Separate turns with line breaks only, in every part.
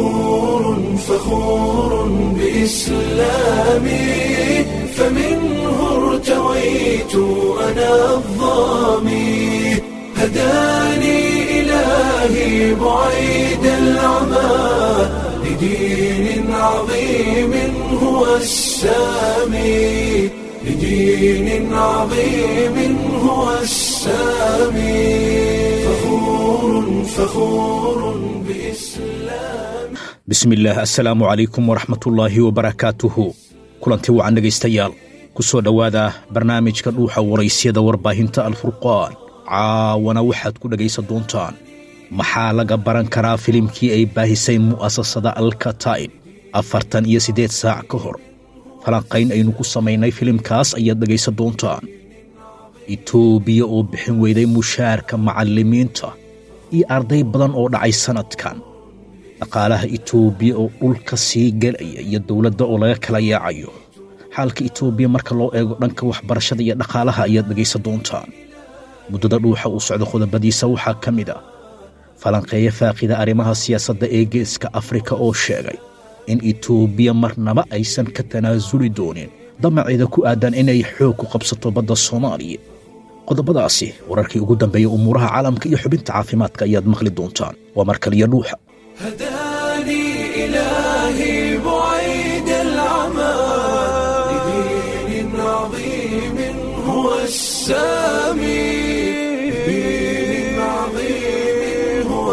فخور فخور بإسلامي فمنه ارتويت أنا الظامي هداني إلهي بعيد العمى لدين عظيم هو السامي لدين عظيم هو السامي فخور فخور بإسلام
bismillaah assalaamu calaykum waraxmatullaahi wabarakaatuhu kulanti wacan dhegaystayaal ku soo dhowaada barnaamijka dhuuxa waraysyada warbaahinta alfurqaan caawana waxaad ku dhegaysan doontaan maxaa laga baran karaa filimkii ay baahisay mu'asasada alkataib afartan iyo siddeed saac ka hor falanqayn aynu ku samaynay filimkaas ayaad dhegaysan doontaan itoobiya oo bixin weyday mushaarka macallimiinta iyo arday badan oo dhacay sannadkan dhaqaalaha itoobiya oo dhulka sii gelaya iyo dowladda oo laga kala yaacayo xaalka itoobiya marka loo eego dhanka waxbarashada iyo dhaqaalaha ayaad dhegaysan doontaan muddada dhuuxa uu socdo qodobadiisa waxaa ka mid ah falanqeeya faaqida arrimaha siyaasadda ee geeska afrika oo sheegay in itoobiya marnaba aysan ka tanaasuli doonin damaceeda ku aadan inay xoog ku qabsato badda soomaaliya qodobadaasi wararkii ugu dambeeyey umuuraha caalamka iyo xubinta caafimaadka ayaad maqli doontaan waa mar kaliya dhuuxa
هداني إلهي بعيد العمى لدين عظيم هو السامي لدين عظيم هو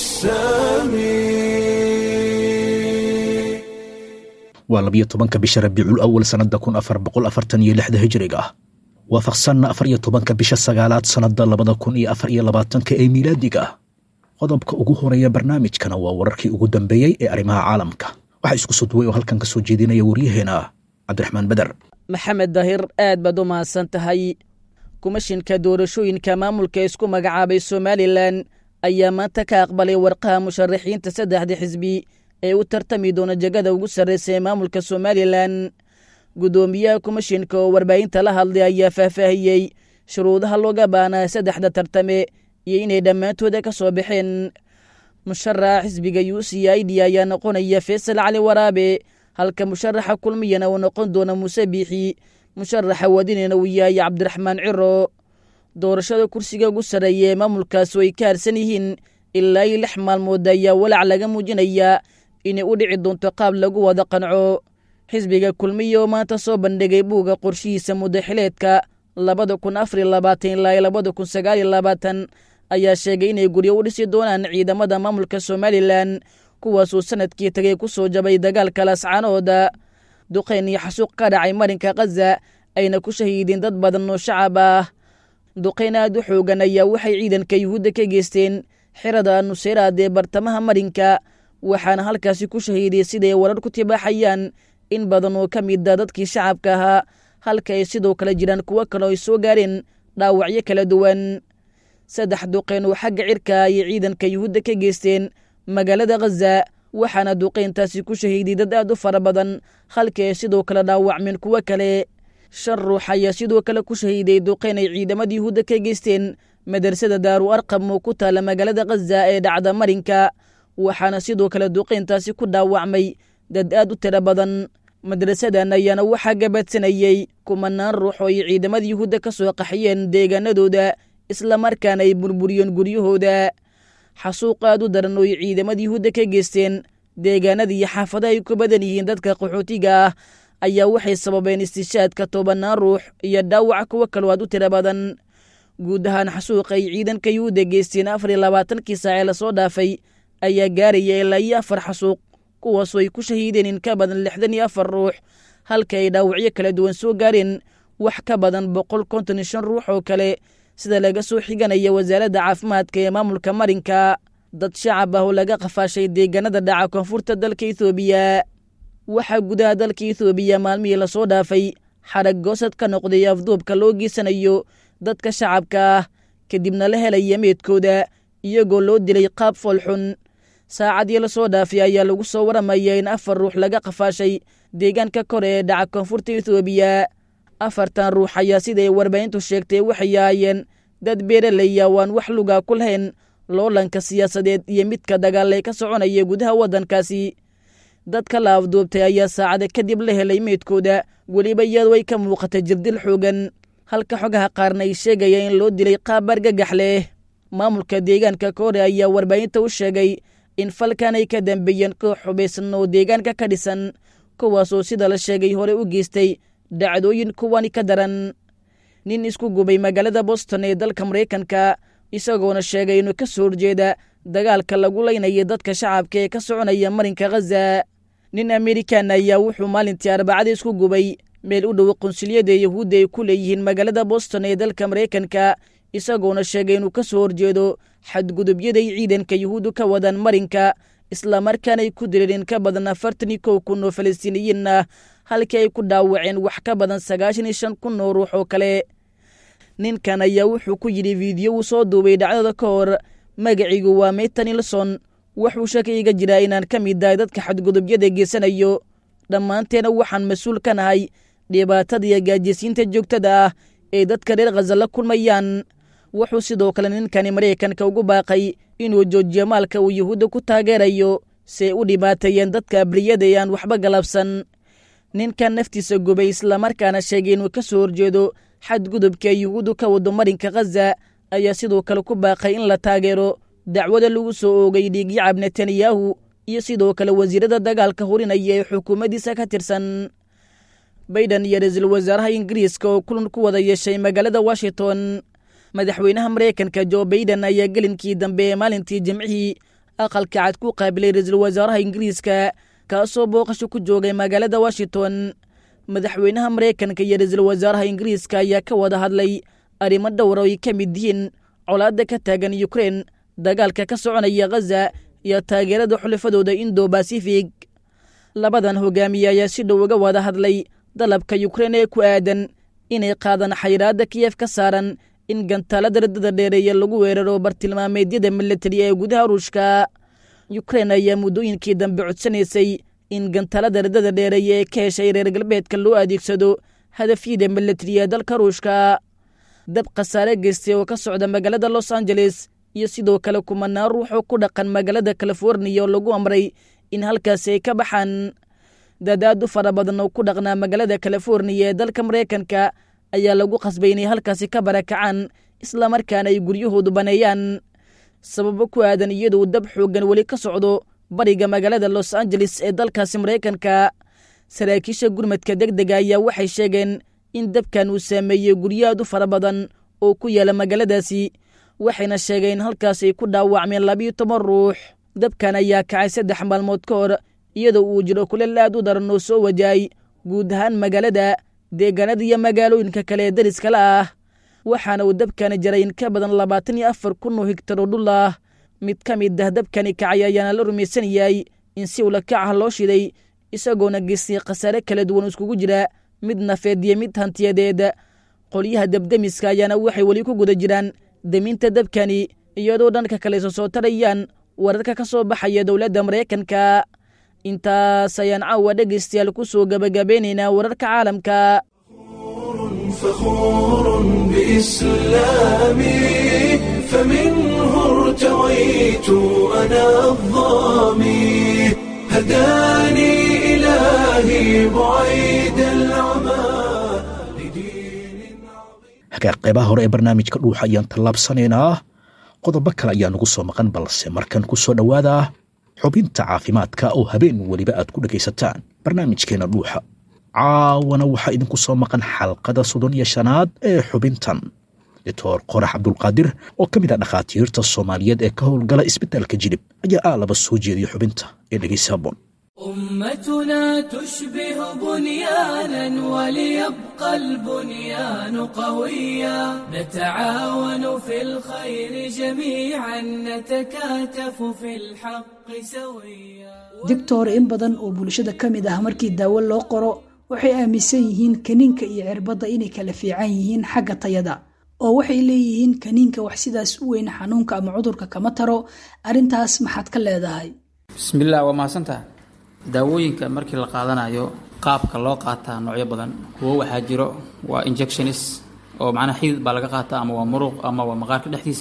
السامي
waa labiyo tobanka bisha rabiicul awal sannadda kun afar boqol afartan iyo lixda hijriga ah waafaqsanna afar iyo tobanka bisha sagaalaad sannadda labada kun iyo afar iyo labaatanka ee miilaadiga ah qodobka ugu horeeya barnaamijkana waa wararkii ugu dambeeyey ee arrimaha caalamka waxaa isku soo duway oo halkan ka soo jeedinaya waryaheena cabdiraxmaan beder
maxamed daahir aad baad u mahadsan tahay kumashinka doorashooyinka maamulka isku magacaabay somalilan ayaa maanta ka aqbalay warqaha musharaxiinta saddexda xisbi ee u tartami doona jegada ugu sarraysa ee maamulka somalilan guddoomiyaha kumashinka oo warbaahinta la hadlay ayaa faahfaahiyey shuruudaha looga baanaa saddexda tartame iyo inay dhammaantooda ka soo baxeen musharaxa xisbiga u c i d ayaa noqonaya faysal cali waraabe halka musharaxa kulmiyana uu noqon doona muuse biixi musharaxa wadinina uu yahay cabdiraxmaan ciro doorashada kursiga ugu sarreeya ee maamulkaas oo ay ka harsan yihiin ilaa iyo lix maalmood ayaa walaac laga muujinayaa inay u dhici doonto qaab lagu wada qanco xisbiga kulmiya oo maanta soo bandhigay buugga qorshihiisa muddaxileedka labada kun afar iyo labaatan ilaa iyo labada kun sagaal iyo labaatan ayaa sheegay inay guryo u dhisi doonaan ciidamada maamulka somalilan kuwaasuu sanadkii tagay ku soo jabay dagaalka lascaanooda duqeyn iyo xasuuq ka dhacay marinka khaza ayna ku shahiideen dad badan oo shacab ah duqeyn aad u xoogan ayaa waxay ciidanka yuhuudda ka geysteen xirada nuseyraad ee bartamaha marinka waxaana halkaasi ku shahiiday siday warar ku tibaaxayaan in badan oo ka mida dadkii shacabka ahaa halka ay sidoo kale jiraan kuwo kale ay soo gaareen dhaawacyo kala duwan saddex duqeyn oo xagga cirka ayay ciidanka yuhuudda ka geysteen magaalada khaza waxaana duqeyntaasi ku shahiiday dad aad u fara badan halka ay sidoo kale dhaawacmeen kuwo kale shan ruux ayaa sidoo kale ku shahiiday duqeyn ay ciidamada yuhuudda ka geysteen madrasada daaru arqam oo ku taala magaalada khaza ee dhacda marinka waxaana sidoo kale duqeyntaasi ku dhaawacmay dad aad u tiro badan madrasadan ayaana waxaa gabadsanayey kumanaan ruux oo ay ciidamada yuhuudda ka soo qaxiyeen deegaanadooda islamarkaana ay burburiyeen guryahooda xasuuq aad u daran oo ay ciidamada yuhuudda ka geysteen deegaanada iyo xaafadaha ay ku badan yihiin dadka qaxootiga ah ayaa waxay sababeen istishaadka tobanaan ruux iyo dhaawac kuwo kaloo aad u tiro badan guud ahaan xasuuqa ay ciidanka yuhuudda geysteen afar iyo labaatankii saac ee lasoo dhaafay ayaa gaaraya ilaa iyo afar xasuuq kuwaasoo ay ku shahiideen in ka badan lixdan iyo afar ruux halka ay dhaawacyo kala duwan soo gaareen wax ka badan boqol konton iyo shan ruux oo kale sida laga soo xiganaya wasaaradda caafimaadka ee maamulka marinka dad shacab ah oo laga qafaashay deegaanada dhaca koonfurta dalka ethoobiya waxaa gudaha dalka ethoobiya maalmihii lasoo dhaafay xarag goosad ka noqday afduubka loo geysanayo dadka shacabka ah kadibna la helaya meedkooda iyagoo loo dilay qaab foolxun saacadii lasoo dhaafay ayaa lagu soo waramaya in afar ruux laga qafaashay deegaanka kore ee dhaca koonfurta ethoobiya afartan ruux ayaa siday warbaahintu sheegtay waxay ahaayeen dad beeralaya waan wax lugaa ku lahayn loolanka siyaasadeed iyo midka dagaal ee ka soconaya gudaha waddankaasi dadka la afduubtay ayaa saacada kadib la helay meydkooda weliba iyadoo ay ka muuqata jirdil xoogan halka xogaha qaarna ay sheegaya in loo dilay qaab argagax leh maamulka deegaanka koore ayaa warbaahinta u sheegay in falkan ay ka dambeeyeen koox xubaysan oo deegaanka ka dhisan kuwaasoo sida la sheegay hore u geystay dhacdooyin kuwani ka daran nin isku gubay magaalada boston ee dalka maraykanka isagoona sheegay inuu ka soo horjeeda dagaalka lagu laynaya dadka shacabka ee ka soconaya marinka khaza nin amerikan ayaa wuxuu maalintii arbacada isku gubay meel u dhow qunsuliyada yahuudda ay ku leeyihiin magaalada boston ee dalka maraykanka isagoona sheegay inuu ka soo horjeedo xadgudubyaday ciidanka yuhuuddu ka wadaan marinka islamarkaana ay ku dileen in ka badan afartan iyo kow kun oo falastiiniyiin ah halkii ay ku dhaawaceen wax ka badan sagaashan iyo shan kun oo ruux oo kale ninkan ayaa wuxuu ku yidhi fiidiyo uu soo duubay dhacdada ka hor magaciigu waa meyta nilson wuxuu shaki iga jiraa inaan ka mid ahay dadka xadgudubyada geysanayo dhammaanteena waxaan mas-uul ka nahay dhibaatada iyo gaajisiinta joogtada ah ee dadka reer khaza la kulmayaan wuxuu sidoo kale ninkani maraykanka ugu baaqay inuu joojiyo maalka uu yuhuudda ku taageerayo si ay u dhibaateeyeen dadka abriyada ee aan waxba galabsan ninkan naftiisa gubay islamarkaana sheegay inuu ka soo horjeedo xadgudubka yuhuuddu ka wado marinka khaza ayaa sidoo kale ku baaqay in la taageero dacwada lagu soo oogay dhiigyacab netanyahu iyo sidoo kale wasiirada dagaalka hurinaya ee xukuumaddiisa ka tirsan baiden iyo ra-iisul wasaaraha ingiriiska oo kulan ku wada yeeshay magaalada washington madaxweynaha maraykanka jo baiden ayaa gelinkii dambe ee maalintii jimcihii aqalka cad ku qaabilay ra-iisul wasaaraha ingiriiska kaasoo booqasho ku joogay magaalada washington madaxweynaha maraykanka iyo ra-iisul wasaaraha ingiriiska ayaa ka wada hadlay arrimo dhowr oo ay ka mid yihiin colaadda ka taagan yukrein dagaalka ka soconaya khaza iyo taageerada xulafadooda indo basifig labadan hogaamiye ayaa si dhow uga wada hadlay dalabka yukrein ee ku aadan inay qaadaan xayiraadda kiyef ka saaran in gantaalada radada dheereeya lagu weeraro bartilmaameedyada milatari ee gudaha ruushka yukrein ayaa muddooyinkii dambe codsanaysay in gantaalada radada dheereeya ee ka heshay reer galbeedka loo adeegsado hadafyada milatari ee dalka ruushka dab khasaare geystay oo ka socda magaalada los angeles iyo sidoo kale kumanaan ruux oo ku dhaqan magaalada californiya oo lagu amray in halkaasi ay ka baxaan dadaad u fara badan oo ku dhaqnaa magaalada californiya ee dalka maraykanka ayaa lagu qasbay inay halkaasi ka barakacaan islamarkaana ay guryahoodu baneeyaan sababo ku aadan iyaduu dab xooggan weli ka socdo bariga magaalada los angeles ee dalkaasi maraykanka saraakiisha gurmadka deg dega ayaa waxay sheegeen in dabkan uu saameeyey guryo aad u fara badan oo ku yaala magaaladaasi waxayna sheegeen in halkaas ay ku dhaawacmeen labiyo toban ruux dabkan ayaa kacay saddex maalmood ka hor iyadoo uu jiro kuleel aad u daran oo soo wajahay guud ahaan magaalada deegaanada iyo magaalooyinka kale ee dariskala ah waxaana uu dabkani jaray in ka badan labaatan iyo afar kun oo higtar oo dhul ah mid ka mid ah dabkani kacay ayaana la rumaysan yahay in si ula kac ah loo shiday isagoona geystay khasaare kala duwan iskugu jira mid nafeed iyo mid hantiyadeed qolyaha dabdemiska ayaana waxay weli ku guda jiraan deminta dabkani iyadoo dhanka kale iso soo tarayaan wararka ka soo baxaya dowladda maraykanka intaas ayaan caawa dhegaystayaal ku soo gebagabeynaynaa wararka caalamka
فخور بإسلامي فمنه ارتويت أنا الظامي هداني إلهي بعيد العمى لدين عظيم
hagaag qaybaha hore ee barnaamijka dhuuxa ayaan tallaabsanaynaa qodobo kale ayaa nagu soo maqan balse markan ku soo dhowaada xubinta caafimaadka oo habeen weliba aad ku dhegaysataan barnaamijkeena dhuuxa caawana waxaa idinku soo maqan xalqada soddon iyo shanaad ee xubintan doctor qorax cabdulqaadir oo ka mid ah dhakhaatiirta soomaaliyeed ee ka howlgala isbitaalka jilib ayaa aalaba soo jeediya xubinta ee dhegaysa habboon
أمتنا تشبه بنيانا وليبقى البنيان قويا نتعاون في الخير جميعا نتكاتف في الحق سويا
digtor in badan oo bulshada ka mid ah markii daawo loo qoro waxay aaminsan yihiin kaniinka iyo cirbadda inay kala fiican yihiin xagga tayada oo waxay leeyihiin kaniinka wax sidaas u weyn xanuunka ama cudurka kama taro arrintaas maxaad ka leedahay
bismillaah waa mahadsantaha daawooyinka markii la qaadanayo qaabka loo qaataa noocyo badan kuwo waxaa jiro waa injectionis oo macnaha xidid baa laga qaataa ama waa muruq ama waa maqaarka dhexdiisa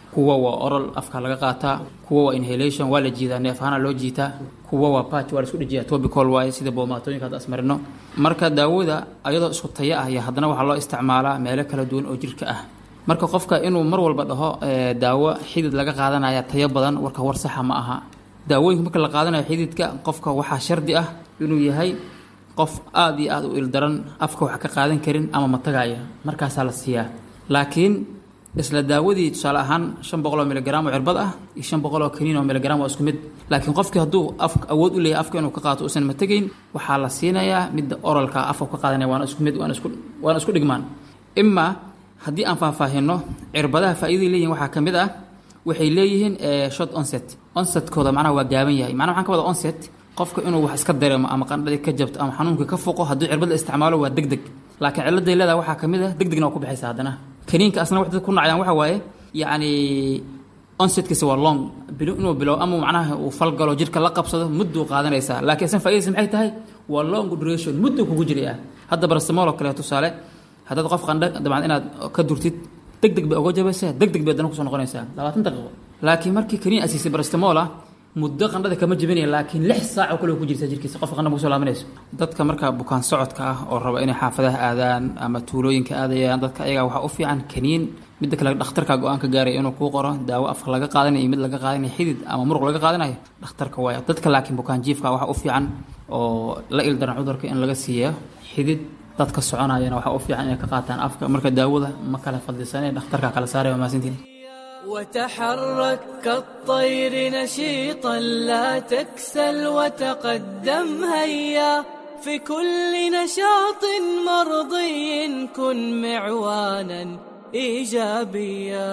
kuwa waa oral afka laga qaataa kuwa waa inhalation waa la jiidaa neef ahaana loo jiitaa kuwa waa patch waa la isku dhejiyaa topical waaye sida boomaatooyinka hadda asmarino marka daawada ayadoo isku tayo ah iyo haddana waxaa loo isticmaalaa meelo kala duwan oo jirka ah marka qofka inuu mar walba dhaho daawo xidid laga qaadanaya tayo badan warka war saxa ma aha daawooyinka marka la qaadanayo xididka qofka waxaa shardi ah inuu yahay qof aada iyo aada u ildaran afka wax ka qaadan karin ama matagaya markaasaa la siiyaa laakiin isla daawadii tusaale ahaan shan boqol oo miligram oo cirbad ah iyo shan boqol oo kaniin oo miligram waa isku mid laakiin qofkii hadduu af awood u leeyahay afka inuu ka qaato uusan mategayn waxaa la siinayaa midda oralka afka ka qaadanaya waana isku mid waana isku waana isku dhigmaan imaa haddii aan faahfaahino cirbadaha faa'iidaday leeyihin waxaa ka mid ah waxay leeyihiin short onset onsetkooda macnaha waa gaaban yahay macnaha waxaan ka wada onset qofka inuu wax iska dareemo ama qandhadii ka jabto ama xanuunkii ka foqo hadduu cirbad la isticmaalo waa deg deg laakiin cilladay leedaha waxaa ka mid ah deg degna waa ku baxaysa haddana kaniinka asna wax dad ku nacayaan waxa waaye yacni onsetkiisa waa long bilo inuu bilow ama macnaha uu falgalo jirka la qabsado mudduu qaadanaysaa laakiin isna faa'iidaysa maxay tahay waa long duration mudduu kugu jiraya hadda barastamol oo kale tusaale haddaad qof qandho dabcan inaad ka durtid deg deg bay uga jabaysaa deg deg bay haddana kusoo noqonaysaa labaatan daqiiqo laakiin markii kaniin asiisay barastamola muddo qandhada kama jebinaya laakiin lix saac oo kale ku jirta jirkiisa qofka qandha kusoo laabanayso dadka marka bukaan socodka ah oo raba inay xaafadaha aadaan ama tuulooyinka aadayaan dadka ayaga waxaa u fiican kaniin midda kale dhakhtarka go-aan ka gaaraya inuu kuu qoro daawo afka laga qaadanayo mid laga qaadanayo xidid ama muruq laga qaadanayo dhakhtarka waaya dadka laakiin bukaan jiifka waxaa u fiican oo la ildaran cudurka in laga siiyo xidid dadka soconayana waxaa u fiican inay ka qaataan afka marka daawada ma kala fadlisanee dhakhtarka kala saaraya waa maasantiin
وتحرك كالطير نشيطا لا تكسل وتقدم هيا في كل نشاط مرضي كن معوانا ايجابيا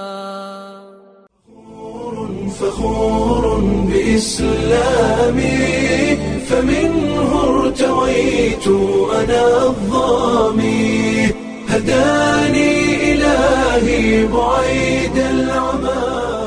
فخور بإسلامي فمنه ارتويت أنا الظامي هداني إلهي بعيد العمى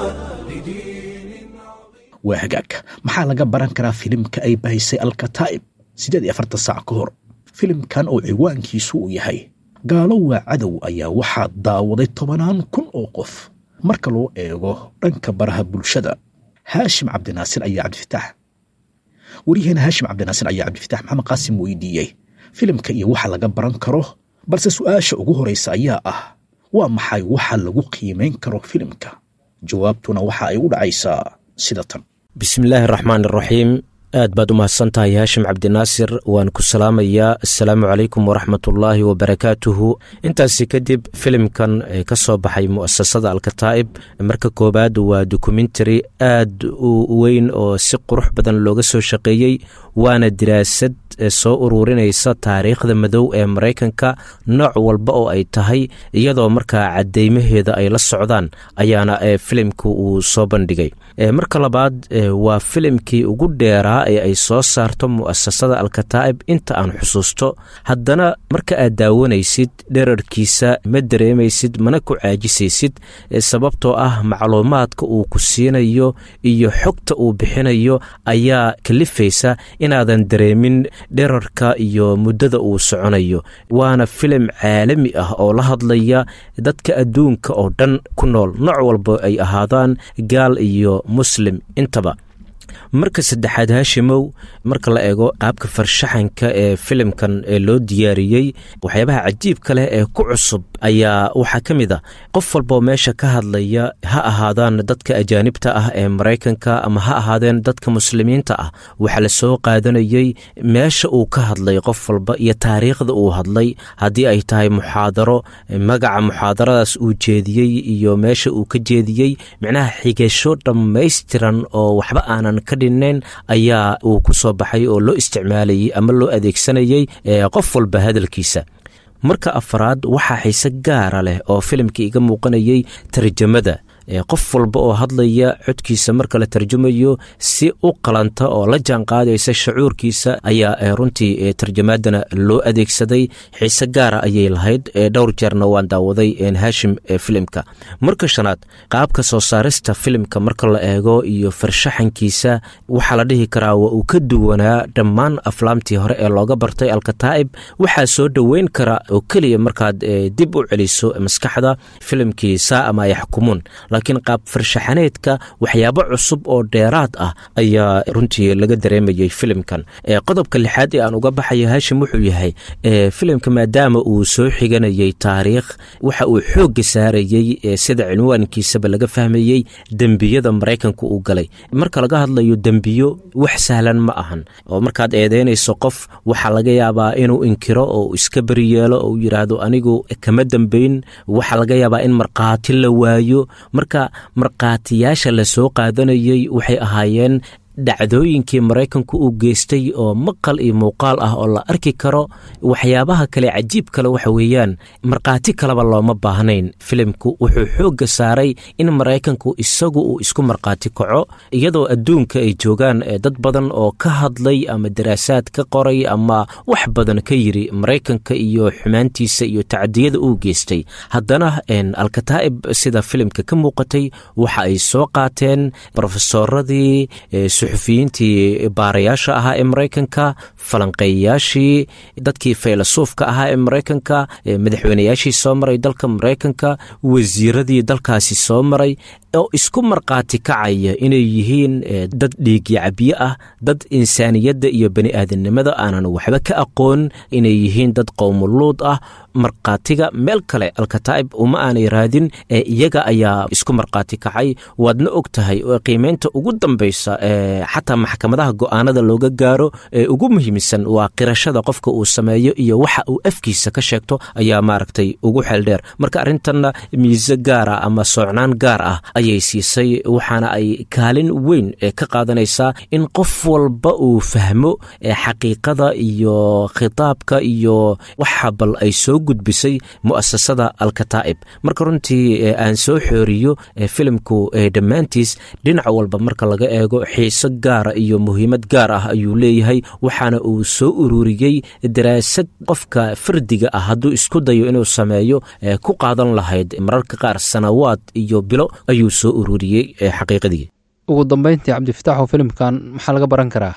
لدين
waa hagaag maxaa laga baran karaa filimka ay bahisay alkataa'ib siddeed iyo afartan saac ka hor filimkan oo ciwaankiisu uu yahay gaalo waa cadow ayaa waxaa daawaday tobanaan kun oo qof marka loo eego dhanka baraha bulshada haashim cabdinaasir ayaa cabdifitaax wariyaheena haashim cabdinaasir ayaa cabdifitaax maxamed qaasim weydiiyey filimka iyo waxa laga baran karo balse su'aasha ugu horraysa ayaa ah waa maxay waxa lagu qiimayn karo filimka jawaabtuna waxa ay u dhacaysaa sida tan
bismillaahi raxmaan iraxiim aad baad u mahadsan tahay haashim cabdinaasir waan ku salaamayaa assalaamu calaykum waraxmatullaahi wabarakaatuhu intaasi kadib filimkan ee ka soo baxay mu'asasada alkataa'ib marka koowaad waa dokumentary aad u weyn oo si qurux badan looga soo shaqeeyey waana diraasad soo ururinaysa taariikhda madow ee maraykanka nooc walba oo ay tahay iyadoo markaa cadeymaheeda ay la socdaan ayaana filimka uu soo bandhigay marka labaad waa filimkii ugu dheeraa ee ay soo saarto mu'asasada alkataa'ib inta aan xusuusto haddana marka aad daawanaysid dherarkiisa ma dareemaysid mana ku caajisaysid sababtoo ah macluumaadka uu ku siinayo iyo xogta uu bixinayo ayaa kalifaysa inaadan dareemin dherarka iyo muddada uu soconayo waana filim caalami ah oo la hadlaya dadka adduunka oo dhan ku nool nooc walba ay ahaadaan gaal iyo muslim intaba marka saddexaad haashimow marka la eego qaabka farshaxanka ee filimkan ee loo diyaariyey waxyaabaha cajiibka leh ee ku cusub ayaa waxaa ka mid a qof walboo meesha ka hadlaya ha ahaadaan dadka ajaanibta ah ee maraykanka ama ha ahaadeen dadka muslimiinta ah waxaa la soo qaadanayey meesha uu ka hadlay qof walba iyo taariikhda uu hadlay haddii ay tahay muxaadaro magaca muxaadaradaas uu jeediyey iyo meesha uu ka jeediyey micnaha xigasho dhammaystiran oo waxba aanan ka dhinnayn ayaa uu ku soo baxay oo loo isticmaalayey ama loo adeegsanayey qof walba hadalkiisa marka afaraad waxaa xiise gaara leh oo filimka iga muuqanayey tarjamada qof walba oo hadlaya codkiisa marka la tarjumayo si u qalanta oo la jaan qaadaysa shucuurkiisa ayaa runtii tarjamaadana loo adeegsaday xiise gaara ayay lahayd dhowr jeerna waan daawaday haashim filimka marka shanaad qaabka soo saarista filimka marka la eego iyo farshaxankiisa waxaa la dhihi karaa waa uu ka duwanaa dhammaan aflaamtii hore ee looga bartay alkataa'ib waxaa soo dhoweyn kara oo keliya markaad dib u celiso maskaxda filimkii saa ama ay xukumuun laakiin qaab farshaxaneedka waxyaabo cusub oo dheeraad ah ayaa runtii laga dareemayay filimkan qodobka lixaad ee aan uga baxaya haashim wuxuu yahay filimka maadaama uu soo xiganayay taariikh waxa uu xoogga saarayey sida cinwaankiisaba laga fahmayey dembiyada maraykanka uu galay marka laga hadlayo dembiyo wax sahlan ma ahan oo markaad eedeynayso qof waxaa laga yaabaa inuu inkiro oo iska beri yeelo oo yidhaahdo anigu kama dembeyn waxaa laga yaabaa in markhaati la waayo marka markhaatiyaasha la soo qaadanayey waxay ahaayeen dhacdooyinkii maraykanku uu geystay oo maqal iyo muuqaal ah oo la arki karo waxyaabaha kale cajiib kale waxa weeyaan markhaati kaleba looma baahnayn filimku wuxuu xoogga saaray in maraykanku isagu uu isku markhaati kaco iyadoo adduunka ay joogaan dad badan oo ka hadlay ama daraasaad ka qoray ama wax badan ka yiri maraykanka iyo xumaantiisa iyo tacdiyada uu geystay haddana alkataa'ib sida filimka ka muuqatay waxa ay soo qaateen brofesoradii suxufiyiintii baarayaasha ahaa ee maraykanka falanqeeyayaashii dadkii faylasuufka ahaa ee maraykanka madaxweyneyaashii soo maray dalka maraykanka wasiiradii dalkaasi soo maray oo isku markhaati kacaya inay yihiin dad dhiigyacabiye ah dad insaaniyadda iyo bani aadamnimada aanan waxba ka aqoon inay yihiin dad qowmuluud ah markhaatiga meel kale alkataa'ib uma aanay raadin ee iyaga ayaa isku markhaati kacay waadna og tahay oo qiimeynta ugu dambaysa xataa maxkamadaha go'aanada looga gaaro ee ugu muhiimsan waa qirashada qofka uu sameeyo iyo waxa uu afkiisa ka sheegto ayaa maaragtay ugu xeeldheer marka arrintanna miise gaara ama soocnaan gaar ah ayay siisay waxaana ay kaalin weyn ka qaadanaysaa in qof walba uu fahmo xaqiiqada iyo khitaabka iyo waxa bal ay soo gudbisay mu'asasada alkataa'ib marka runtii aan soo xooriyo filimku dhammaantiis dhinac walba marka laga eego xiiso gaara iyo muhiimad gaar ah ayuu leeyahay waxaana uu soo ururiyey daraasad qofka fardiga ah hadduu isku dayo inuu sameeyo ku qaadan lahayd mararka qaar sanawaad iyo bilo ayuu soo ururiyey xaqiiqadii
ugu dambeyntii cabdifitaaxoo filimkan maxaa laga baran karaa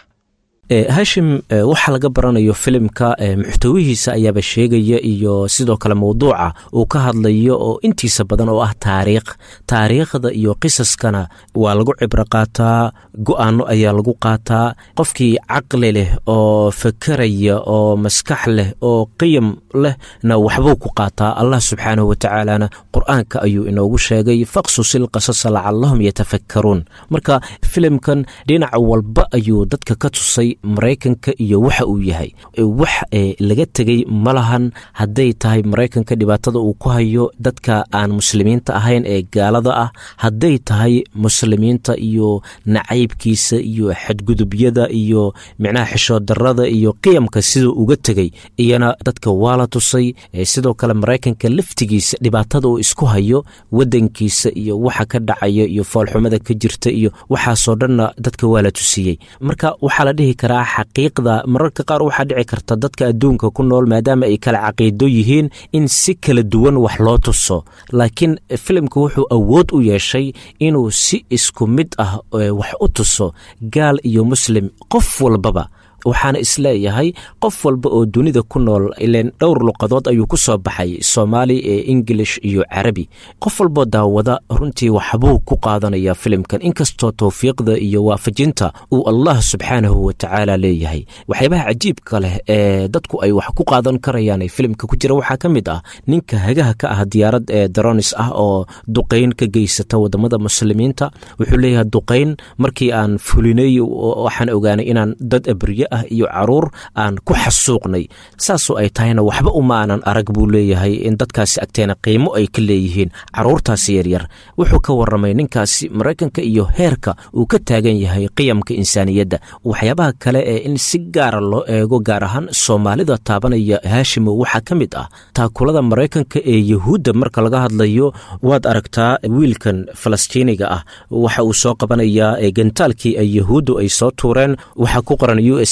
hashim waxa laga baranayo filimka muxtawihiisa ayaaba sheegaya iyo sidoo kale mawduuca uu ka hadlayo oo intiisa badan oo ah taariikh taariikhda iyo qisaskana waa lagu cibro qaataa go'aano ayaa lagu qaataa qofkii caqli leh oo fakeraya oo maskax leh oo qiyam lehna waxbuu ku qaataa allah subxaanahu watacaalana qur'aanka ayuu inoogu sheegay faqsusil qasasa lacallahum yatafakkaruun marka filimkan dhinac walba ayuu dadka ka tusay maraykanka iyo waxa uu yahay wax laga tegey ma lahan hadday tahay maraykanka dhibaatada uu ku hayo dadka aan muslimiinta ahayn ee gaalada ah hadday tahay muslimiinta iyo nacaybkiisa iyo xadgudubyada iyo micnaha xishoodarada iyo qiyamka siduu uga tegey iyana dadka waa la tusay sidoo kale maraykanka laftigiisa dhibaatada uu isku hayo wadankiisa iyo waxa ka dhacaya iyo foolxumada ka jirta iyo waxaasoo dhanna dadka waa la tusiyey marka waxaa la dhihi karaa xaqiiqda mararka qaar waxaa dhici karta dadka adduunka ku nool maadaama ay kala caqiido yihiin in si kala duwan wax loo tuso laakiin filimka wuxuu awood u yeeshay inuu si isku mid ah wax u tuso gaal iyo muslim qof walbaba waxaana isleeyahay qof walba oo dunida ku nool ileen dhowr luqadood ayuu ku soo baxay soomaali ee ingilish iyo carabi qof walboo daawada runtii waxbuu ku qaadanaya filimkan inkastoo towfiiqda iyo waafajinta uu allah subxaanahu watacaala leeyahay waxyaabaha cajiibka leh ee dadku ay wax ku qaadan karayaan ee filimka ku jira waxaa ka mid ah ninka hagaha ka ah diyaarad ee daronis ah oo duqayn ka geysata wadamada muslimiinta wuxuu leeyahay duqayn markii aan fulinay waxaan ogaanay inaan dad abriye ah iyo caruur aan ku xasuuqnay saasoo ay tahayna waxba uma aanan arag buu leeyahay in dadkaasi agteena qiimo ay ka leeyihiin caruurtaasi yaryar wuxuu ka waramay ninkaasi maraykanka iyo heerka uu ka taagan yahay qiyamka insaaniyadda waxyaabaha kale ee in si gaara loo eego gaar ahaan soomaalida taabanaya haashimo waxaa ka mid ah taakulada maraykanka ee yahuudda marka laga hadlayo waad aragtaa wiilkan falastiiniga ah waxa uu soo qabanayaa gantaalkii ay yahuuddu ay soo tuureen waxaa ku qoran u s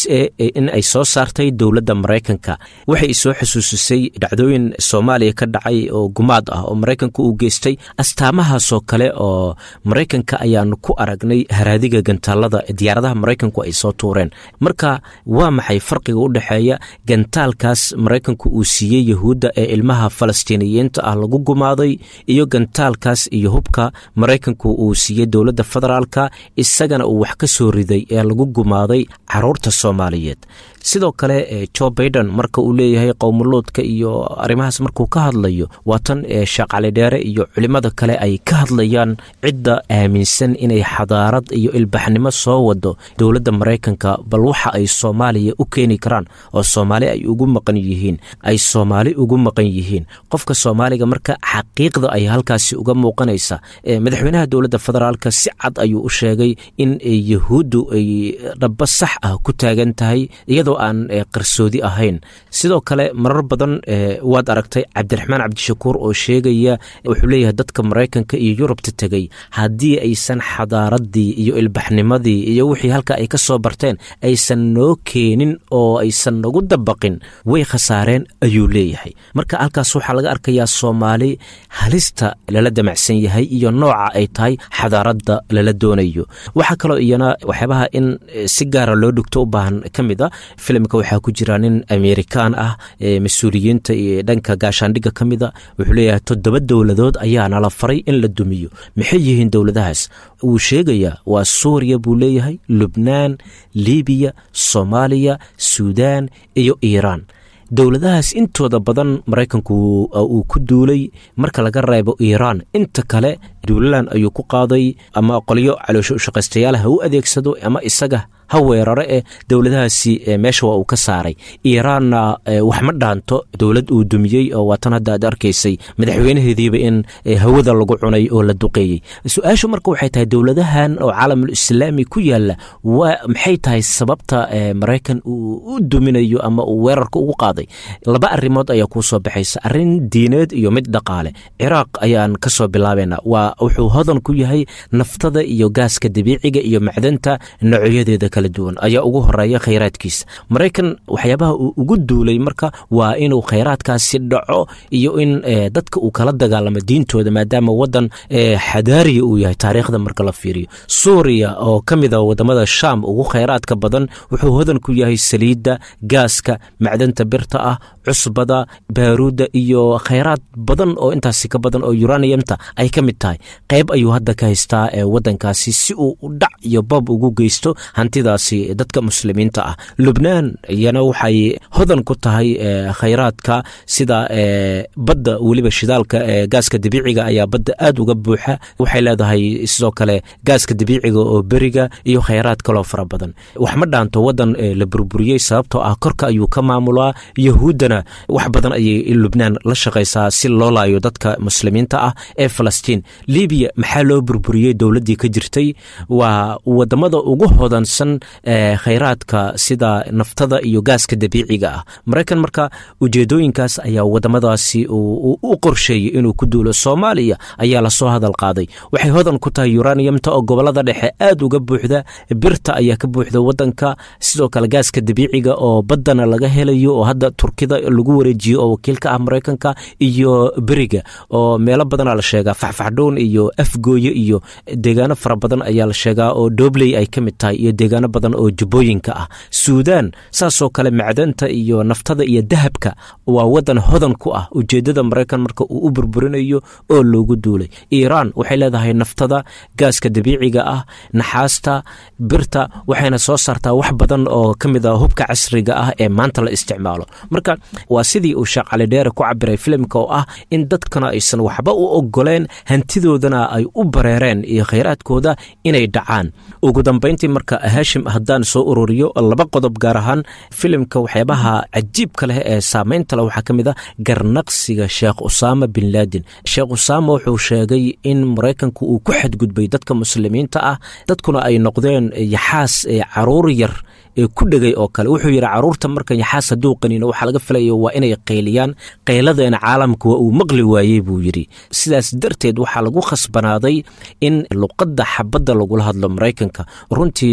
a in ay soo saartay dowladda maraykanka waxay soo xusuusisay dhacdooyin soomaaliya ka dhacay oo gumaad ah oo maraykanka uu geystay astaamahaasoo kale oo maraykanka ayaanu ku aragnay haraadiga gantaalada diyaaradaha maraykanku ay soo tuureen marka waa maxay farqiga u dhexeeya gantaalkaas maraykanku uu siiyey yahuudda ee ilmaha falastiiniyiinta ah lagu gumaaday iyo gantaalkaas iyo hubka maraykanku uu siiyey dowladda federaalka isagana uu wax ka soo riday ee lagu gumaaday caruurta soomaaliyeed sidoo kale jo baiden marka uu leeyahay qowmuluudka iyo arrimahaas markuu ka hadlayo waa tan sheekh cali dheere iyo culimmada kale ay ka hadlayaan cidda aaminsan inay xadaarad iyo ilbaxnimo soo wado dowladda maraykanka bal waxa ay soomaaliya u keeni karaan oo soomaali ay ugu maqan yihiin ay soomaali ugu maqan yihiin qofka soomaaliga marka xaqiiqda ay halkaasi uga muuqanaysa madaxweynaha dowladda federaalka si cad ayuu u sheegay in yahuuddu ay dhaba sax ah ku taagan tahay iyadoo aan qarsoodi ahayn sidoo kale marar badan waad aragtay cabdiraxmaan cabdishakuur oo sheegaya wuxuu leeyahay dadka maraykanka iyo yurubta tegey haddii aysan xadaaradii iyo ilbaxnimadii iyo wixii halka ay ka soo barteen aysan noo keenin oo aysan nagu dabaqin way khasaareen ayuu leeyahay marka halkaas waxaa laga arkayaa soomaali halista lala damacsan yahay iyo nooca ay tahay xadaaradda lala doonayo waxaa kaloo iyana waxyaabaha in si gaara loo dhugto u baahan ka mid a filimka waxaa ku jira nin amerikaan ah mas-uuliyiinta iyo dhanka gaashaandhigga ka mida wuxuu leeyahay toddoba dowladood ayaa nala faray in la dumiyo maxay yihiin dowladahaas wuu sheegayaa waa suuriya buu leeyahay lubnaan libiya soomaaliya suudaan iyo iiraan dowladahaas intooda badan maraykanku uu ku duulay marka laga reebo iiraan inta kale duulalan ayuu ku qaaday ama qolyo caloosho ushaqaystayaal ha u adeegsado ama isaga ha weeraro eh dowladahaasi meesha waa uu ka saaray iiraanna wax ma dhaanto dowlad uu dumiyey oo waatan hadda aad arkaysay madaxweynaheediiba in hawada lagu cunay oo la duqeeyey su-aashu marka waxay tahay dowladahan oo caalamul islaami ku yaala waa maxay tahay sababta maraykan uu u duminayo ama uu weerarka ugu qaaday laba arrimood ayaa kuu soo baxaysa arrin diineed iyo mid dhaqaale ciraaq ayaan ka soo bilaabaynaa waa wuxuu hodan ku yahay naftada iyo gaaska dabiiciga iyo macdanta noocyadeeda kala duwan ayaa ugu horeeya khayraadkiisa maraykan waxyaabaha uu ugu duulay marka waa inuu khayraadkaasi dhaco iyo in dadka uu kala dagaalamo diintooda maadaama wadan xadaariya uu yahay taariikhda marka la fiiriyo suuriya oo ka mid a wadamada shaam ugu khayraadka badan wuxuu hodan ku yahay saliidda gaaska macdanta birta ah cusbada baaruudda iyo khayraad badan oo intaasi ka badan oo uraniyamta ay ka mid tahay qayb ayuu hadda ka haystaa wadankaasi si uu dhac iyo bab ugu geysto hantidaasi dadka muslimiinta ah lubnaan iyana waxay hodan ku tahay khayraadka sida badda weliba shidaalka gaaska dabiiciga ayaa badda aad uga buuxa waxay leedahay sidoo kale gaaska dabiiciga oo beriga iyo khayraad kaloo fara badan wax ma dhaanto wadan la burburiyey sababtoo ah korka ayuu ka maamulaa yahuuddana wax badan ayay lubnaan la shaqaysaa si loo laayo dadka muslimiinta ah ee falastiin libiya maxaa loo burburiyey dowladdii ka jirtay waa wadamada ugu hodansan khayraadka sida naftada iyo gaaska dabiiciga ah maraykan marka ujeedooyinkaas ayaa wadamadaasi u qorsheeyey inuu ku duulo soomaaliya ayaa lasoo hadal qaaday waxay hodan ku tahay uraniyamta oo gobolada dhexe aad uga buuxda birta ayaa ka buuxda wadanka sidoo kale gaaska dabiiciga oo baddana laga helayo oo hadda turkida lagu wareejiyo oo wakiilka ah maraykanka iyo beriga oo meelo badana la sheegaa faxfaxdhown iyo afgooye iyo deegaano fara badan ayaa la sheegaa oo doobley ay ka mid tahay iyo deegaano badan oo jubbooyinka ah suudaan saasoo kale macdanta iyo naftada iyo dahabka waa wadan hodan ku ah ujeedada maraykan marka uu u burburinayo oo loogu duulay iiraan waxay leedahay naftada gaaska dabiiciga ah naxaasta birta waxayna soo saartaa wax badan oo ka mid a hubka casriga ah ee maanta la isticmaalo marka waa sidii uu sheekh cali dheere ku cabiray filimka oo ah in dadkana aysan waxba u ogoleen hantidoodana ay u bareereen iyo khayraadkooda inay dhacaan ugu dambayntii marka haashim haddaan soo ururiyo laba qodob gaar ahaan filimka waxyaabaha cajiibka leh ee saameynta leh waxaa ka mid a garnaqsiga sheekh usaama bin laadin sheekh usaama wuxuu sheegay in maraykanku uu ku xadgudbay dadka muslimiinta ah dadkuna ay noqdeen yaxaas caruur yar ee ku dhegay oo kale wuxuu yidhi caruurta marka yaxaas hadduu qaniino waxaa laga filayo waa inay qayliyaan qayladeena caalamka waa uu maqli waayey buu yidhi sidaas darteed waxaa lagu khasbanaaday in luqadda xabadda lagula hadlo maraykanka runtii waa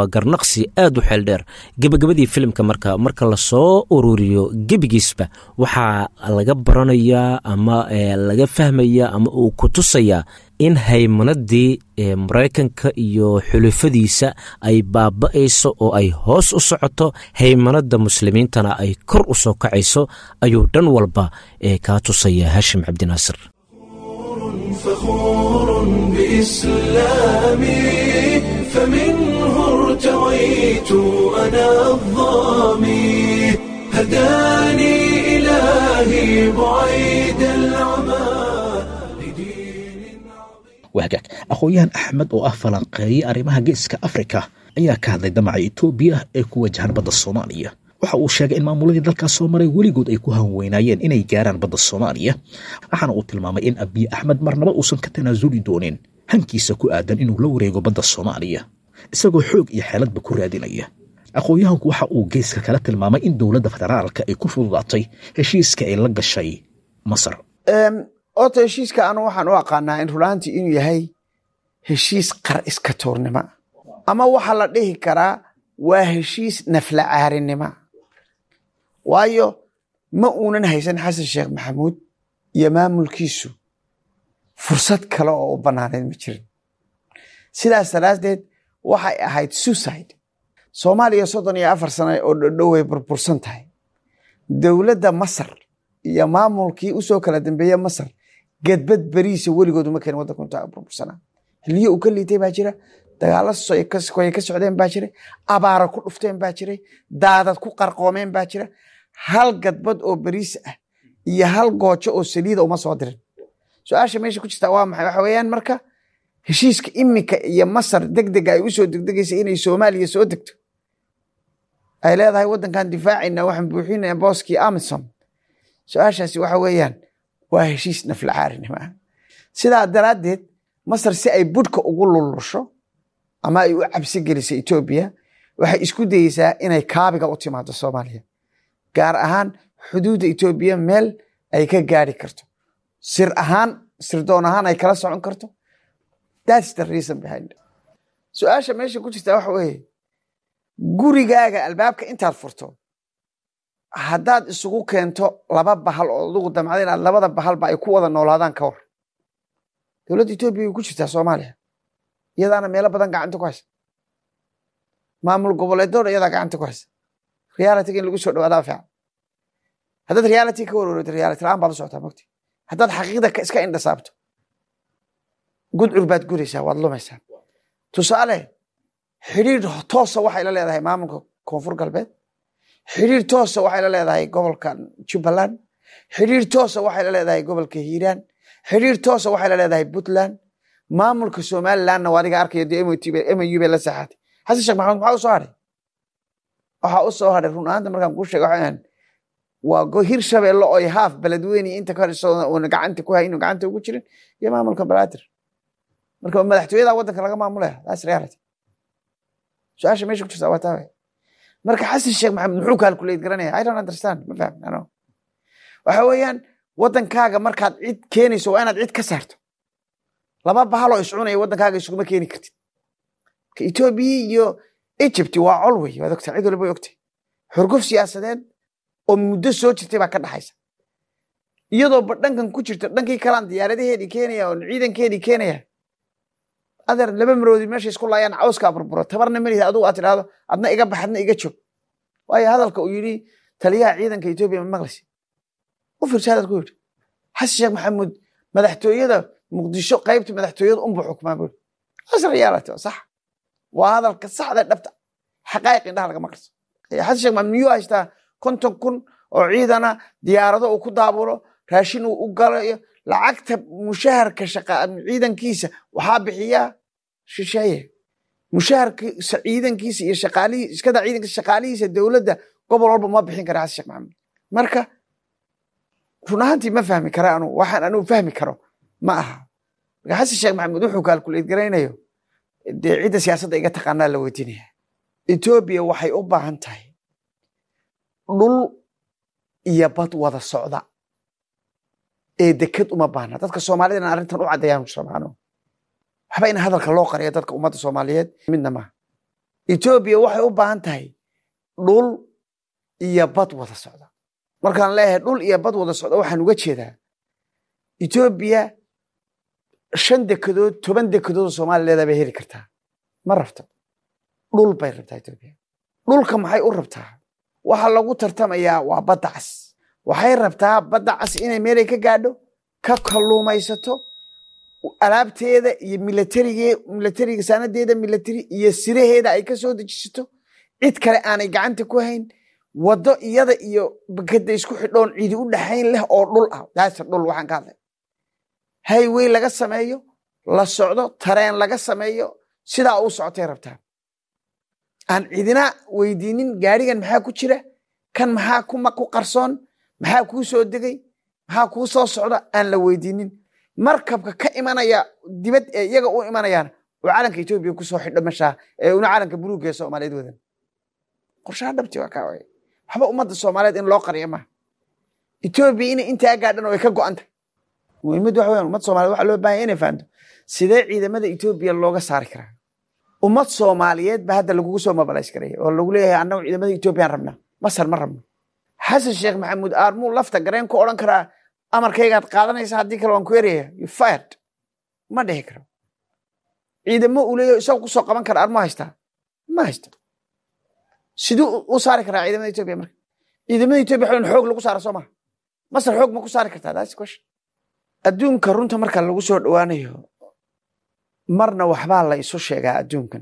garnaqsi aad u xeel dheer gebagabadii filimka marka marka lasoo ururiyo gebigiisba waxaa laga baranayaa ama laga fahmayaa ama uu ku tusayaa in haymanadii maraykanka iyo xulufadiisa ay baaba'ayso oo ay hoos u socoto haymanada muslimiintana ay kor u soo kacayso ayuu dhan walba kaa tusaya haashim cabdinaasir
فخور بإسلامي فمنه ارتويت أنا الظامي هداني إلهي بعيد العمى لدين
wahagaag aqoon-yahan axmed oo ah falanqeeye arrimaha geeska afrika ayaa ka hadlay damaca etoobiya ee ku wajahan badda soomaaliya waxa uu sheegay in maamuladii dalkaas soo maray weligood ay ku hanweynaayeen inay gaaraan badda soomaaliya waxaana uu tilmaamay in abiy axmed marnaba uusan ka tanaasuli doonin hankiisa ku aadan inuu la wareego badda soomaaliya isagoo xoog iyo xeeladba ku raadinaya aqoon-yahanku waxa uu geeska kala tilmaamay in dowladda federaalka ay ku fududaatay heshiiska ay la gashay masar
ota heshiiska anu waxaan u aqaanaa in rulaantii inuu yahay heshiis qar iska tuurnimo ama waxaa la dhihi karaa waa heshiis nafla caarinimo waayo ma uunan haysan xasan sheekh maxamuud iyo maamulkiisu fursad kale oo u bannaaneed ma jirin sidaas daraaddeed waxay ahayd suicide soomaaliya soddon iyo afar sano oo dhodhow way burbursan tahay dowladda masar iyo maamulkii usoo kala dambeeye masar gedbad beriisa weligood uma keenin waddanka intaa burbursanaa xiliyo uu ka liitay baa jira dagaalo soy ka socdeen baa jiray abaara ku dhufteen baa jiray daadad ku qarqoomeen baa jira hal gadbad oo beriis ah iyo hal goojo oo saliida uma soo dirin su-aasha meesha ku jirta waa maxay waxa weeyaan marka heshiiska iminka iyo masar deg dega ay usoo degdegaysa inay soomaaliya soo degto ay leedahay waddankan difaacayna waxaan buuxinaya booskii amisom su-aashaasi waxa weeyaan waa heshiis nafla caarinimo ah sidaa daraaddeed masar si ay budhka ugu lulusho ama ay u cabsi geliso etoobiya waxay isku dayeysaa inay kaabiga u timaado soomaaliya gaar ahaan xuduudda etoobiya meel ay ka gaari karto sir ahaan sirdoon ahaan ay kala socon karto thats the reason behind it su-aasha meesha ku jirta waxa weeye gurigaaga albaabka intaad furto haddaad isugu keento laba bahal oo adugu damcda inaad labada bahalba ay ku wada noolaadaan ka war dowladda etoobiya way ku jirtaa soomaaliya iyadaana meelo badan gacanta ku haysa maamul goboleedoona iyadaa gacanta ku haysa realityga in lagu soo dhawaadaa fiican haddaad reality ka warwareegto reality la-aan baad u socotaa mogti haddaad xaqiiqda iska indhasaabto gudcur baad guraysaa waad lumaysaa tusaale xidhiir toosa waxay la leedahay maamulka koonfur galbeed xidhiir toosa waxay la leedahay gobolka jubbaland xidhiir toosa waxay la leedahay gobolka hiiraan xidhiir toosa waxay la leedahay puntland maamulka somalilandna waa adiga arkaya dee mu bay la saxaatay xasan sheekh maxamed maxaa u soo hadhay waxaa u soo hadhay run ahaanta markaan kuu sheega waxaan waa hir shabeelle oo haaf beledweyne inta ka horeysa uuna gacanta ku hay inuu gacanta ugu jirin iyo maamulka balaatir marka madaxtooyada waddanka laga maamulaya that's reality su-aasha meesha ku jirta waa taa marka xasan sheekh maxamed muxuu calculate garanaya i don't understand ma fahmin ano waxa weeyaan waddankaaga markaad cid keenayso waa inaad cid ka saarto laba bahaloo iscunaya waddankaaga isuguma keeni kartid ka etoobiya iyo egypt waa col wey waad ogtaa cid waliba way ogtay xurguf siyaasadeed oo muddo soo jirtay baa ka dhaxaysa iyadoo ba dhankan ku jirto dhankii kalaan diyaaradaheedii keenaya oo ciidankeedii keenaya adeer laba maroodi meesha isku laayaan cawskaa burburo tabarna melihi adugu aad tidhaahdo adna iga bax adna iga joog waayo hadalka uu yidhi taliyaha ciidanka etoobiya ma maqlaysi u fiirsa hadalku yidhi xasan sheekh maxamuud madaxtooyada muqdisho qaybta madaxtooyada unbu xukmaa buri as reality sax waa hadalka saxda dhabta xaqaa'iq indhaha lagama qarso xasan sheekh maxamuud miyuu haystaa konton kun oo ciidana diyaarado uu ku daabulo raashin uu u galayo lacagta mushaharka ciidankiisa waxaa bixiyaa shisheeye mushaharka ciidankiisa iyo shaqaalihii iskada ciidankiisa shaqaalihiisa dowladda gobol walba ma bixin kara xasan sheekh maxamuud marka run ahaantii ma fahmi kara anu waxaan anuu fahmi karo ma aha marka xasan sheekh maxamuud wuxuu kaalkuleyd garaynayo dee cidda siyaasadda iga taqaanaa la weydiinaya etoobiya waxay u baahan tahay dhul iyo bad wada socda ee deked uma baahna dadka soomaalidana arrintan u caddeeyaan rabaan waxba in hadalka loo qariyo dadka ummadda soomaaliyeed midna maaha etoobiya waxay u baahan tahay dhul iyo bad wada socda markaan leeyahay dhul iyo bad wada socda waxaan uga jeedaa etoobiya shan dekedood toban dekedood oo soomaaliya leedaa bay heli kartaa ma rabto dhul bay rabtaa etoobiya dhulka maxay u rabtaa waxa lagu tartamayaa waa badda cas waxay rabtaa badda cas inay meelay ka gaadho ka kalluumaysato alaabteeda iyo milatarige milatariga saanadeeda milatari iyo siraheeda ay ka soo dejisato cid kale aanay gacanta ku hayn waddo iyada iyo bakada isku xidhoon cidi u dhaxayn leh oo dhul ah daasa dhul waxaan ka hadlay highway laga sameeyo la socdo tareen laga sameeyo sidaa u socotay rabtaa aan cidina weydiinin gaarigan maxaa ku jira kan maxaa kuma ku qarsoon maxaa kuu soo degay maxaa kuu soo socda aan la weydiinin markabka ka imanaya dibad ee iyaga u imanayaan oo calanka etoobiya kusoo xidho meshaa ee una calanka buluugga ee soomaaliyeed wadan qorshaha dhabti waa kaa waye waxba ummadda soomaaliyeed in loo qariyo maaha etoobiya inay intaa gaadhan oo ay ka go'an tahay muhiimaddu waxa weyan ummadda soomaliyeed waxaa loo bahanya inay fahanto sidee ciidamada etoobiya looga saari karaa ummad soomaaliyeed ba hadda lagugu soo mabalays garaya oo lagu leeyahay annagu ciidamada etoobiyaan rabnaa masar ma rabno xasan sheekh maxamuud aarmuu lafta gareen ku odhan karaa amarkaygaad qaadanaysa haddii kale waan ku eraya you fired ma dhihi karo ciidamo uu leeyahay isagu kusoo qaban kara armu haystaa ma haysto siduu u saari karaa ciidamada etoobiya marka ciidamada etoobiya waxaa xoog lagu saara soo maha masar xoog ma ku saari kartaa that's the question adduunka runta marka lagu soo dhowaanayo marna waxbaa la isu sheegaa adduunkan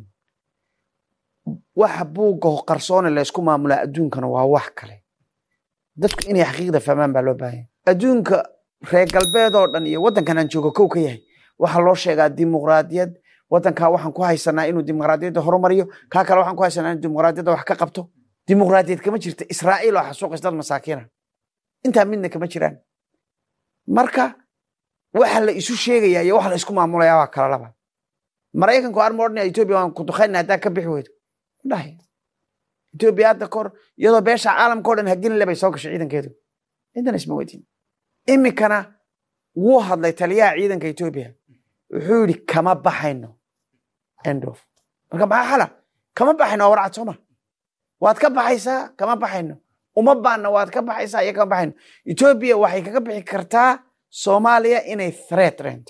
waxa buugga qarsoone laysku maamulaa adduunkana waa wax kale dadku inay xaqiiqda fahmaan baa loo baahanya adduunka reer galbeed oo dhan iyo waddankan aan joogo kow ka yahay waxaa loo sheegaa dimuqraadiyad waddankaa waxaan ku haysanaa inuu dimuqraadiyadda horumariyo kaa kale waxaan ku haysanaa inuu dimuqraadiyadda wax ka qabto dimuqraadiyad kama jirta israa'iil oo xasuuqis dad masaakiina intaa midna kama jiraan marka waxa la isu sheegaya iyo waxa la isku maamulayaa waa kala laba maraykanku arma odhanaya etoobiya waan ku duqaynaa haddaa ka bixi weydo dhahay etoobiya hadda kahor iyadoo beesha caalamka o dhan hagelin lebay soo gashay ciidankeedu cidana isma weydiin iminkana wuu hadlay taliyaha ciidanka etoobiya wuxuu yidhi kama baxayno endof marka maxaa xala kama baxayno waa warcad sooma waad ka baxaysaa kama baxayno uma baanna waad ka baxaysaa iyo kama baxayno etoobiya waxay kaga bixi kartaa soomaaliya inay threat reento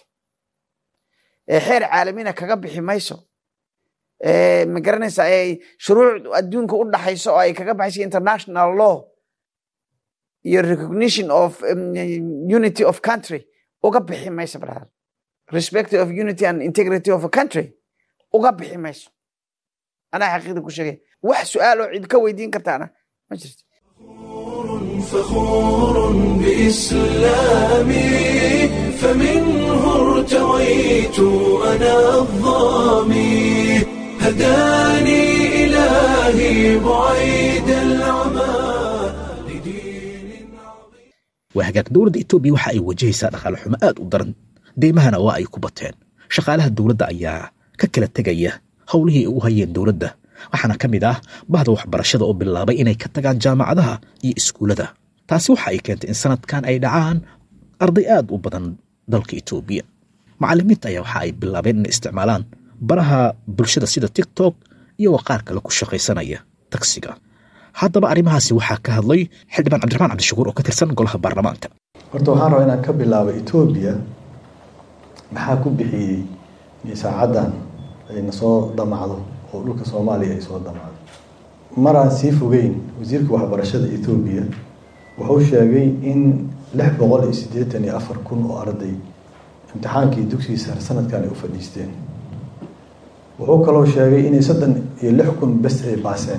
ee xeer caalamina kaga bixi mayso ma garanaysa ay shuruuc adduunka u dhaxayso oo ay kaga baxayso international law iyo recognition of unity of country uga bixi mayso brother respect of unity and integrity of a country uga bixi mayso anaa xaqiiqda ku sheegay wax su-aal oo cid ka weydiin kartaana ma jirto
فخور بإسلامي فمنه ارتويت أنا الظامي هداني إلهي بعيد العمى لدين عظيم
waa hagaag dowladda etoobiya waxa ay wajahaysaa dhaqaale xumo aad u daran deymahana waa ay ku bateen shaqaalaha dowladda ayaa ka kala tegaya howlihii ay u hayeen dowladda waxaana ka mid ah bahda waxbarashada oo bilaabay inay ka tagaan jaamacadaha iyo iskuullada taasi waxa ay keentay in sanadkan ay dhacaan arday aad u badan dalka etoobiya macallimiinta ayaa waxa ay bilaabeen inay isticmaalaan baraha bulshada sida tiktok iyagoo qaar kale ku shaqaysanaya tagsiga haddaba arrimahaasi waxaa ka hadlay xildhibaan cabdiraxmaan cabdishakuur oo ka tirsan golaha baarlamaanka
horta waxaan rabaa inaan ka bilaabo etoobiya maxaa ku bixiyey in saacaddan ayna soo damacdo oo dhulka soomaaliya ay soo damacdo maraan sii fogeyn wasiirka waxbarashada etoobiya wuxuu sheegay in lix boqol iyo siddeetan iyo afar kun oo arday imtixaankii dugsiga sare sanadkan ay u fadhiisteen wuxuu kaloo sheegay inay soddon iyo lix kun bes ay baaseen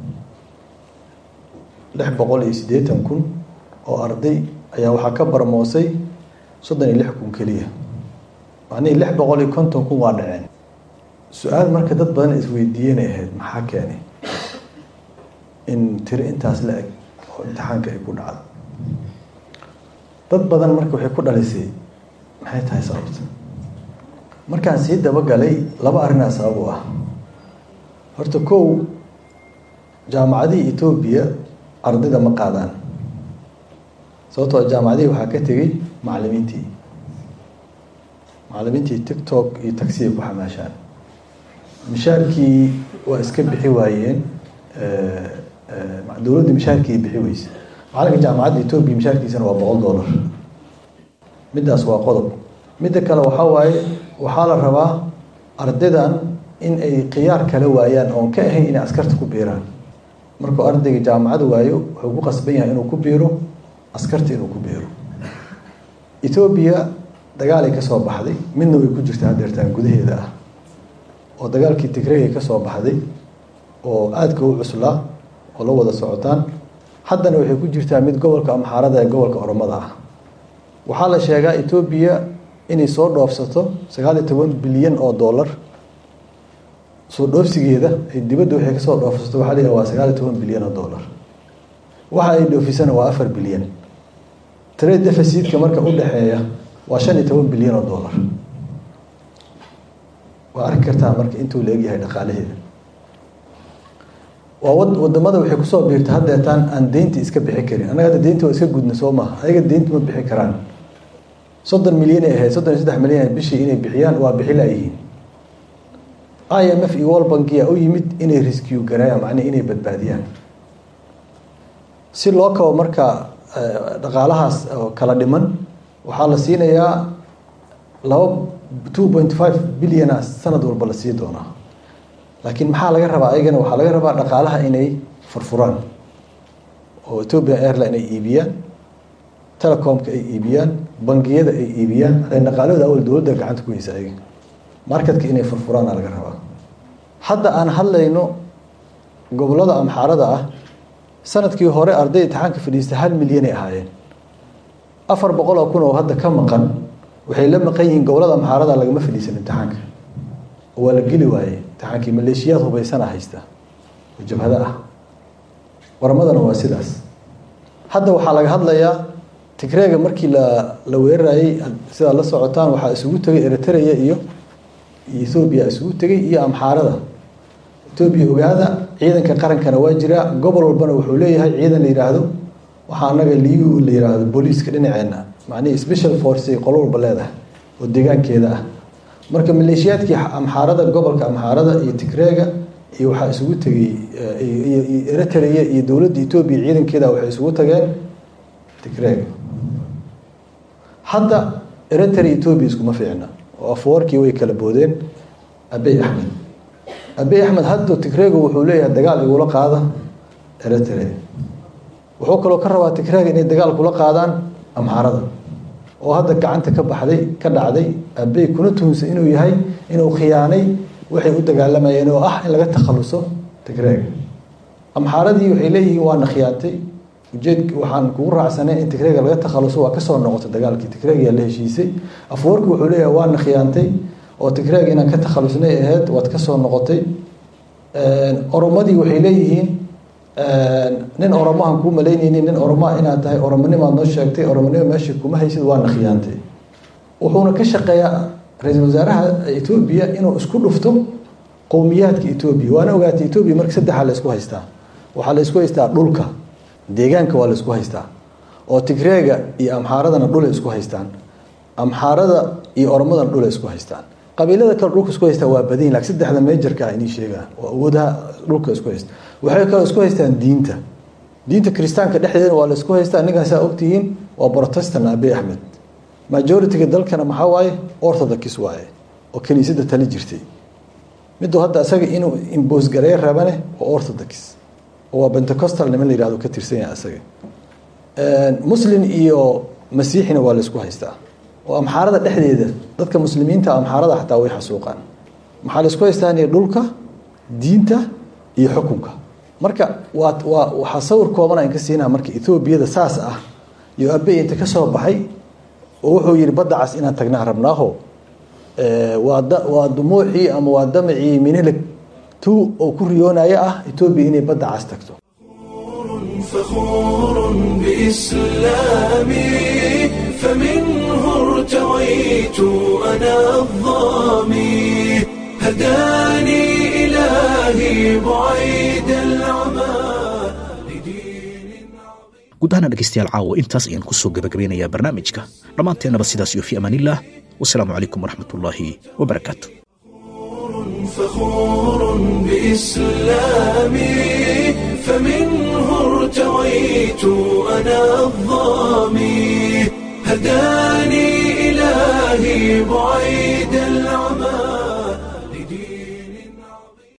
lix boqol iyo siddeetan kun oo arday ayaa waxaa ka barmoosay soddon iyo lix kun keliya macnihii lix boqol iyo konton kun waa dhaceen su-aal marka dad badan isweydiiyenay ahayd maxaa keenay in tiro intaas la eg oo imtixaanka ay ku dhacdo dad badan marka waxay ku dhalisay maxay tahay sababta markaan sii dabagalay laba arrinaa sabab u ah horta kow jaamacadihii etoobiya ardayda ma qaadaan sababtoo jaamacadihii waxaa ka tegey macallimiintii macallimiintii tiktok iyo taxi ay ku xamaashaan mishaarkii waa iska bixi waayeen dowladda mishaarkii bixi weyse macalinka jaamacadda etoobiya mishaarkiisana waa boqol dollar middaas waa qodob midda kale waxaa waaye waxaa la rabaa ardaydan in ay khiyaar kala waayaan oon ka ahayn inay askarta ku biiraan markuu ardayga jaamacada waayo wuxuu ku qasban yahay inuu ku biiro askarta inuu ku biiro etoobiya dagaalay ka soo baxday midna way ku jirtaa hadeertaan gudaheeda ah oo dagaalkii tigreegay ka soo baxday oo aadka u cuslaa oo la wada socotaan haddana waxay ku jirtaa mid gobolka amxaarada ee gobolka oromada ah waxaa la sheegaa etoobiya inay soo dhoofsato sagaal iyo toban bilyan oo dollar soo dhoofsigeeda ay dibadda waxay kasoo dhoofsato waxaa la waa sagaal iyo toban bilyan oo dollar waxa ay dhoofisana waa afar bilyan trade deficitka marka u dhexeeya waa shan iyo toban bilyan oo dollar waa arki kartaa marka intuu la egyahay dhaqaalaheeda waa wadamada waxay kusoo biirta haddeetaan aan deynta iska bixi karin annaga hadda deynta waa iska gudna soo maha ayaga deynta ma bixi karaan soddon milyan ay ahayd soddon iyo saddex milyan bishii inay bixiyaan waa bixi laayihiin i m f iyo world bankiya u yimid inay riskiyu gareeyaan macnihi inay badbaadiyaan si loo kabo marka dhaqaalahaas oo kala dhiman waxaa la siinayaa laba two point five bilyana sanad walba la sii doonaa laakiin maxaa laga rabaa ayagana waxaa laga rabaa dhaqaalaha inay furfuraan oo ethiopian airline ay iibiyaan telecomka ay iibiyaan bangiyada ay iibiyaan dhaqaalahooda awal dowladda gacanta ku heysa ayaga marketka inay furfuraana laga rabaa hadda aan hadlayno gobolada amxaarada ah sanadkii hore arday imtixaanka fadhiista hal milyanay ahaayeen afar boqol oo kun oo hadda ka maqan waxay la maqan yihiin gobolada amxaarada lagama fadhiisan imtixaanka waa la geli waayey imtixaankii maleeshiyaad hubaysana haysta oo jabhado ah waramadana waa sidaas hadda waxaa laga hadlayaa tigreega markii la la weerarayey sidaa la socotaan waxaa isugu tegay eritrea iyo ethoobiya isugu tegay iyo amxaarada etoobiya ogaada ciidanka qarankana waa jiraa gobol walbana wuxuu leeyahay ciidan la yidhaahdo waxaa anaga liu la yidhaahdo booliiska dhinaceena macnihii special force ay qolo walba leedahay oo deegaankeeda ah marka maleeshiyaadkii amxaarada gobolka amxaarada iyo tigreega iyo waxaa isugu tegay iyo eritrea iyo dowladda etoobiya ciidankeeda waxay isugu tageen tigreega hadda eritrea etoobiya iskuma fiicna oo afwarkii way kala boodeen abey axmed abey axmed hadda tigreega wuxuu leeyahay dagaal igula qaada eritrea wuxuu kaloo ka rabaa tigreega inay dagaal kula qaadaan amxaarada oo hadda gacanta ka baxday ka dhacday abey kuna tuhunsan inuu yahay inuu khiyaanay waxay u dagaalamayeen oo ah in laga takhaluso tigreega amxaaradii waxay leeyihiin waana khiyaantay ujeed waxaan kugu raacsanay in tigreega laga takhaluso waa kasoo noqotay dagaalkii tigreega la heshiisay afwarki wuxuu leeyahay waana khiyaantay oo tigreega inaan ka takhalusnay ahayd waad kasoo noqotay oromadii waxay leeyihiin nin oromahan kuu malaynaynin nin oromaa inaad tahay oromonimaad noo sheegtay oromonima meesha kuma haysid waana khiyaantay wuxuuna ka shaqeeyaa ra-iisul wasaaraha etoobiya inuu isku dhufto qowmiyaadka etoobiya waana ogaatay etoobiya marka saddexaa la isku haystaa waxaa la isku haystaa dhulka deegaanka waa la isku haystaa oo tigreega iyo amxaaradana dhulay isku haystaan amxaarada iyo oromadana dhulay isku haystaan qabiilada kale dhulka isku haystaa waa badan lakin saddexda meejarka inii sheegaa oo awoodaha dhulka isku haysta waxay kaloo isku haystaan diinta diinta kiristaanka dhexdeeda waa la isku haystaa ninkaasaa ogtihiin waa protestant abey axmed majority-ga dalkana maxaa waaye orthodox waaye oo kiniisadda tali jirtay miduu hadda isaga inuu imbos gareey rabane waa orthodox oo waa pentecostal niman la yihahdo ka tirsan yahay isaga muslim iyo masiixina waa la isku haystaa oo amxaarada dhexdeeda dadka muslimiinta amxaarada xataa way xasuuqaan maxaa la isku haystaa in dhulka diinta iyo xukunka marka waa waa waxaa sawir kooban aan ka siinaa marka ethoobiyada saas ah iyo abey inta ka soo baxay oo wuxuu yihi badda cas inaan tagnaa rabnaaho waa da waa dumuuxii ama waa damacii minilig tu oo ku riyoonaya ah etoobiya inay badda cas tagto
فخور بإسلامي فمنه ارتويت أنا الظامي هداني إلهي بعيد العمى لدين
guud ahaana dhegaystayaal caawa intaas ayaan kusoo gabagabeynayaa barnaamijka dhammaanteennaba sidaas iyo fi amaanillaah wasalaamu calaykum waraxmatullaahi wabarakaatu
فخور بإسلامي فمنه ارتويت أنا الظامي هداني إلهي بعيد العمى